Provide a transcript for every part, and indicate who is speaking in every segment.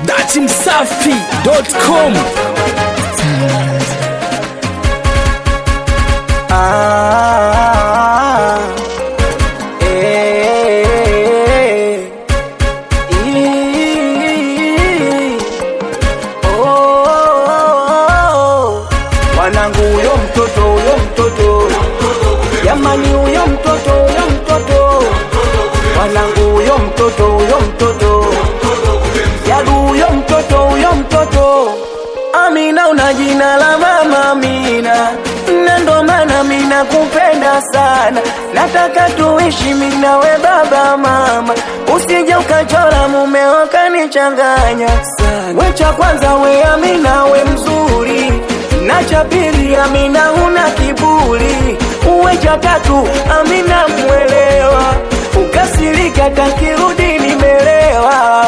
Speaker 1: datimsafi.com
Speaker 2: Ah, eh, ii, oh, Wanangu huyo mtoto huyo mtoto jamani huyo mtoto huyo mtoto wanangu huyo mtoto huyo mtoto yadu huyo mtoto huyo mtoto Amina una jina la mama Amina na ndo maana mina kupenda sana nataka tuishi mina we baba mama usije ukachora mumeo kanichanganya sana we cha kwanza we Amina we mzuri na cha pili Amina una kiburi uwe cha tatu Amina mwelewa ukasirika takirudi nimelewa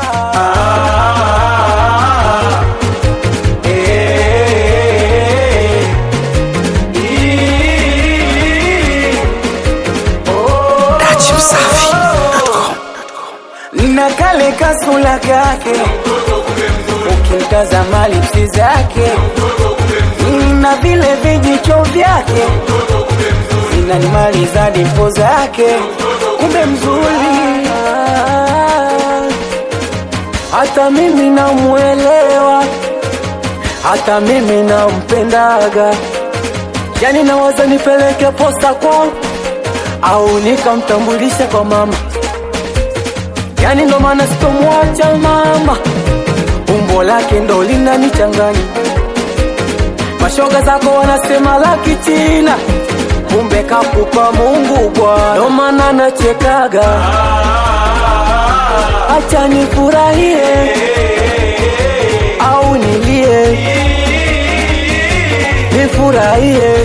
Speaker 2: ah, eh, ii, oh, na kale kasula kake ukimtazama lipsi zake na vile vijicho vyake vinanimaliza dipo zake kumbe mzuri hata mimi namwelewa hata mimi nampendaga yani nawaza nipeleke posta kwao au nikamtambulisha kwa mama yani ndo maana sitomwacha mama umbo lake ndo linanichanganya mashoga zako wanasema la kichina kumbe kakupa mungu bwana ndo maana nachekaga acha nifurahie au nilie nifurahie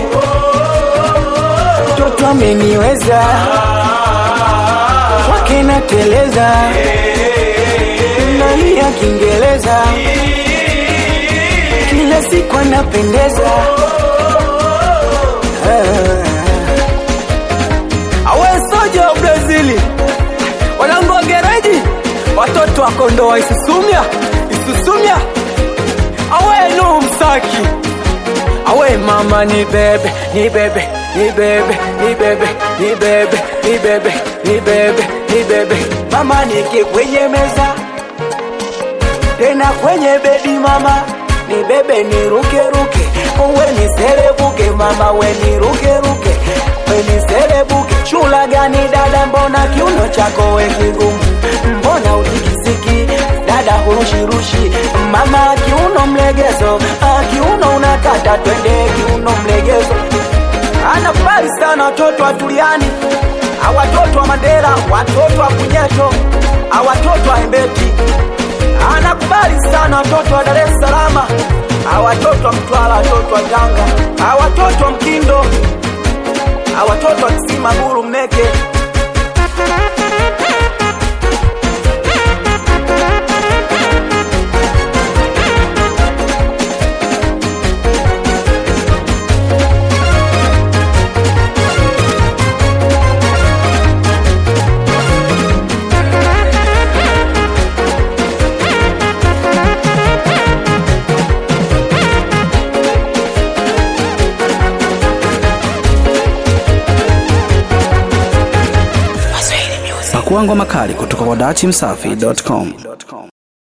Speaker 2: mtoto ameniweza kwake nateleza nalia kiingereza kila siku anapendeza awesoja wa brazili wanangu wa gereji watoto wa kondoa isusumya isusumya awenu msaki awe mama ni bebe ni bebe ni bebe ni bebe ni bebe ni bebe ni bebe ni bebe mama nike kwenye meza tena kwenye bedi mama ni bebe ni ruke ruke uwe ni serebuke mama we ni ruke ruke we ni serebuke chula gani dada mbona kiuno chako we kigumu mbona utikisiki dada hurushirushi mama kiuno mlegezo ah, kiuno unakata twende kiuno mlegezo anakubali sana watoto wa Tuliani, awatoto wa Mandera, watoto wa Kunyeto, awatoto wa Embeti. Anakubali sana watoto wa Dar es Salaam, awatoto wa Mtwara, watoto wa Tanga, awatoto wa Mkindo, awatoto wa Kisima, Guru, Mneke.
Speaker 1: pakuangwa makali kutoka kwa datimsafi.com